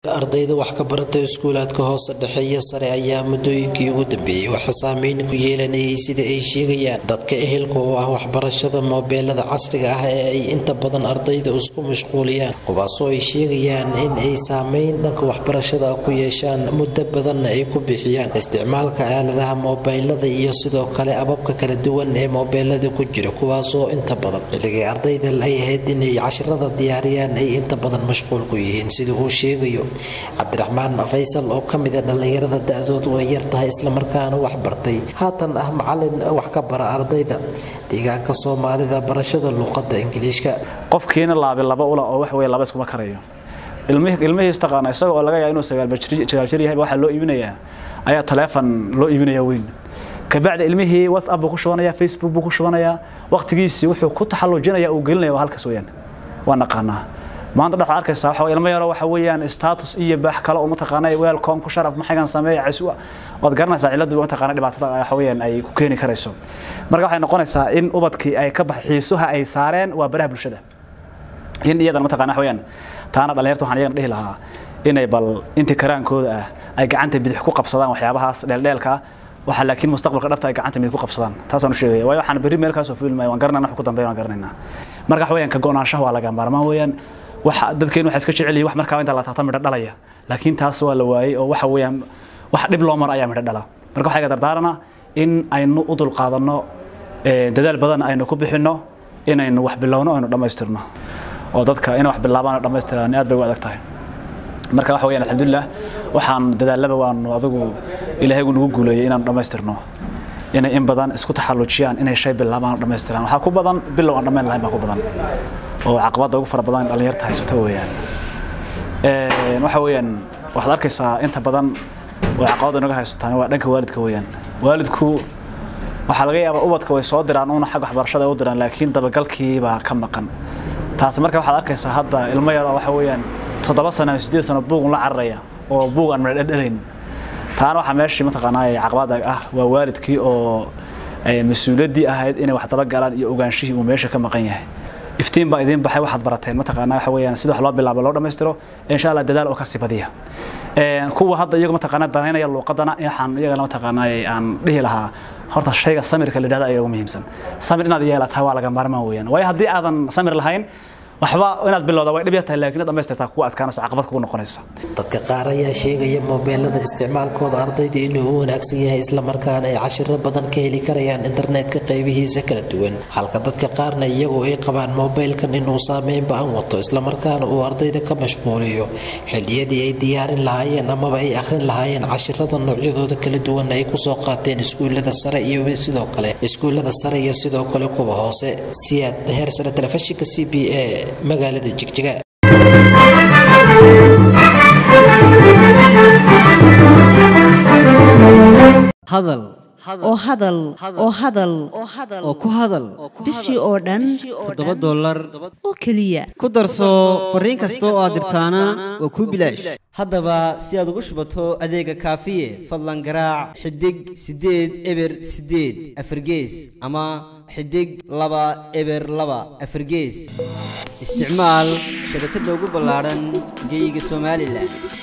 ardayda wax ka barata iskuulaadka hoose dhexe iyo sare ayaa muddooyinkii ugu dambeeyey waxa saameyn ku yeelanayay sida ay sheegayaan dadka ehelka oo ah waxbarashada moobeelada casriga ah ee ay inta badan ardayda isku mashquuliyaan kuwaasoo ay sheegayaan in ay saameyn dhanka waxbarashada ku yeeshaan muddo badanna ay ku bixiyaan isticmaalka aaladaha moobeylada iyo sidoo kale ababka kala duwan ee moobeelada ku jira kuwaasoo inta badan xilligay ardayda ay ahayd inay cashirada diyaariyaan ay inta badan mashquul ku yihiin sida uu sheegayo cabdiraxmaan faysal oo ka mid a dhallinyarada da-doodu ay yar tahay islamarkaana wax bartay haatan ah macalin wax ka bara ardayda deegaanka soomaalida barashada luuqadda ingiliishka qofkiina laabi laba ula oo wax wey laba iskuma karayo ilmihiis taqaana isaga oo laga yaaba inuu sagaalbajir yahay waxaa loo iibinayaa ayaa taleefon loo iibinaya weyn kabacdi ilmihii whatsapp buu ku shubanaya facebook buu ku shubanaya waqtigiisii wuxuu ku taxallujinaya uu gelinaya waa halkaas weyaan waa naqaanaa maanta dhaxad arkaysaa waxa ilmo yaro waxa weeyaan status iyo baax kale oo mataqaanaa welcome ku sharaf maxagan sameeya caswa waad garanaysaa ciladu mataqaanaa dhibaatada waxa weeyaan ay ku keeni karayso marka waxay noqonaysaa in ubadkii ay ka bax xiisuha ay saareen waa baraha bulshada in iyadana mataqaanaa waxa weeyaan taana dhalinyarta waxaan iyagana dhihi lahaa inay bal intii karaankooda ah ay gacanta bidix ku qabsadaan waxyaabahaas dheeldheelka waxa laakiin mustaqbalka dhabta ay gacanta mid ku qabsadaan taasaan u sheegaya waayo waxaan berri meel kaasoo fiilmaya waan garanayna wax ku dambeeya waan garanaynaa marka waxa weeyaan ka go'naanshaha waa laga maarmaan weeyaan waxa dadkeen waxa iska jecel yihiin wax markaa inta la taabta midho dhalaya laakiin taas waa la waayay oo waxa weeyaan wax dhib loo maro ayaa midho dhala marka waxaa iga dardaarana in aynu u dulqaadanno dadaal badan aynu ku bixinno inaynu wax bilowno aynu dhammaystirno oo dadka inay wax bilaabaan oo dhammaystiraan aad bay u adag tahay marka waxa weeyaan alxamdulilah waxaan dadaalaba waanu adigu ilaahaygu nagu guuleeyay inaanu dhammaystirno inay in badan isku taxallujiyaan inay shay bilaabaan oo dhammaystiraan waxaa ku badan bilow aan dhammayn lahayn baa ku badan oo caqabada ugu fara badan dhalinyarta haysato weeyaan waxa weeyaan waxaad arkaysaa inta badan oo caqabada inaga haysataan waa dhanka waalidka weeyaan waalidku waxaa laga yaabaa ubadka way soo diraan uuna xagga waxbarashada u diraan laakiin dabagalkii baa ka maqan taasi marka waxaad arkaysaa hadda ilmo yar waxa weeyaan toddoba sano ama siddeed sano buugun la cararaya oo buug aan midho dhalayn taana waxaa meeshii mataqaanaa caqabada ah waa waalidkii oo mas-uuliyaddii ahayd inay wax dabagalaan iyo ogaanshihii uu meesha ka maqan yahay iftiin baa idiin baxay waxaad barateen mataqaanaa waxa weeyaan sida wax loo bilaabo loo dhammaystiro insha allah dadaal oo ka sii badiya kuwa hadda iyagu mataqaanaa danaynaya luuqadana waxaan iyagana mataqaanaa aan dhihi lahaa horta shayga samirka la yidhahda ayaa ugu muhiimsan samir inaad yeelataa waa laga maarmaan weeyaan waayo haddii aadan samir lahayn waxba inaad bilowda way dhib yar tahay laakiin dhammaystirtaa kugu adkaanayso caqabad kugu noqonaysa dadka qaar ayaa sheegaya moobeelada isticmaalkooda ardayda inuu u wanaagsan yahay islamarkaana ay cashiro badan ka heli karayaan internetka qaybihiisa kala duwan halka dadka qaarna iyagu ay qabaan moobeylkan inuu saameyn ba-an wato islamarkaana uu ardayda ka mashquuliyo xilliyadii ay diyaarin lahaayeen amaba ay akhrin lahaayeen cashirada noocyadooda kala duwan ay kusoo qaateen iskuullada sare iyo sidoo kale iskuullada sare iyo sidoo kale kuwa hoose siyaad heer sare telefishinka c b a magaalada jigjiga hadal oo hadal oo hadal oo ku hadal bishii oo dhan toddoba dollar oo keliya ku darso fariin kasta oo aad dirtaana waa kuu bilaash haddaba si aad ugu shubato adeega kaafiye fadlan garaac xidig siddeed eber siddeed afargees ama xidig laba eber laba afargees isticmaal shabakadda ugu ballaadhan geyga somalilan